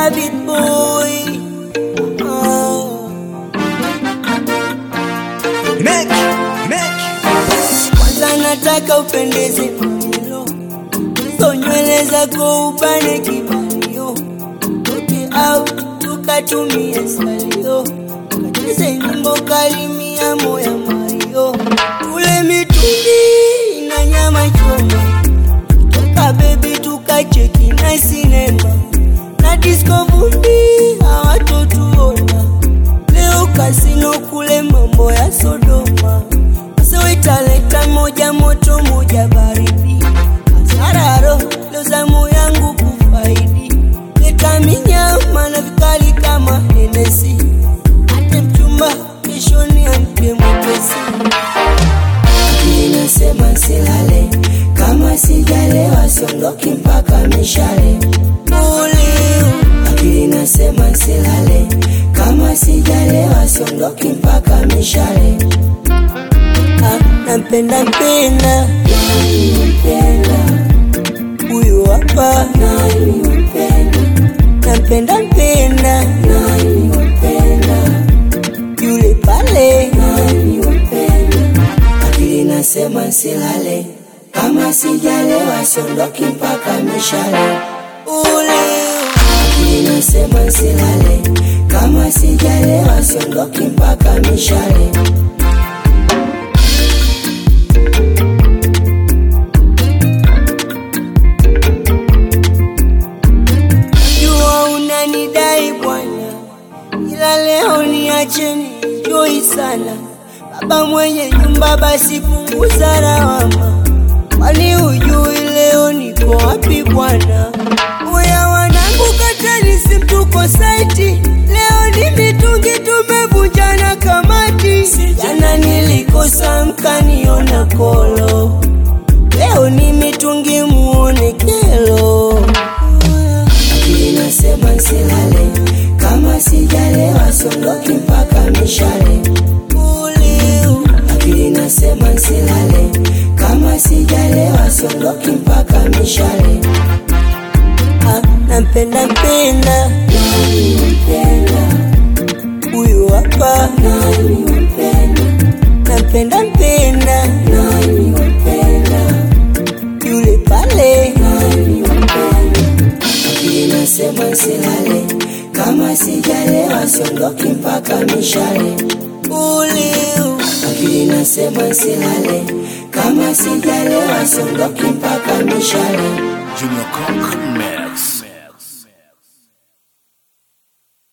David boy. Oh. Make, make. Kwanza nataka upendeze mamilo, hizo nywele zako upane kibanio, toke au tukatumie salio, kacheze nyimbo kalimia moya Mario, tule mitungi na nyama choma, toka bebi tukacheki na sinema na disco vumbi hawatotuona leo kasino kule mambo ya Sodoma so italeta moja moto moja baridi asararo leo zamu yangu kufaidi leta minyama na vikali kama Hennessy ate mchumba kesho ni amke mwepesi inasema silale kama sijalewa siondoki mpaka mishale Uliu. akili nasema silale kama sijalewa siondoki mpaka mishale Ah, nampenda mpenda mpenda huyu hapa mpenda nampenda mpenda mpenda yule pale mpenda akili nasema silale kama sijalewa siondoki mpaka mishale ule akili nasema silale kama sijalewa siondoki mpaka mishale jua unanidai bwana ila leo niacheni joi sana baba mwenye nyumba basi punguza lawama kwani hujui leo niko wapi bwana uya wanangu katani simtuko saiti leo ni mitungi tumevunjana kamati jana nilikosa mkaniona kolo leo ni mitungi muone kelo akili nasema nsilale kama sijalewa sondoki mpaka mishale Uliu. akili nasema nsilale kama sijalewa sondoki mpaka mishale Ah, nampenda mpenda mpenda huyu hapa nampenda mpenda mpenda yule pale akili nasema nsilale kama sijalewa siondoki mpaka mishale uliu akili nasema nsilale kama sijalewa siondoki mpaka mishale Junior Conk Mix.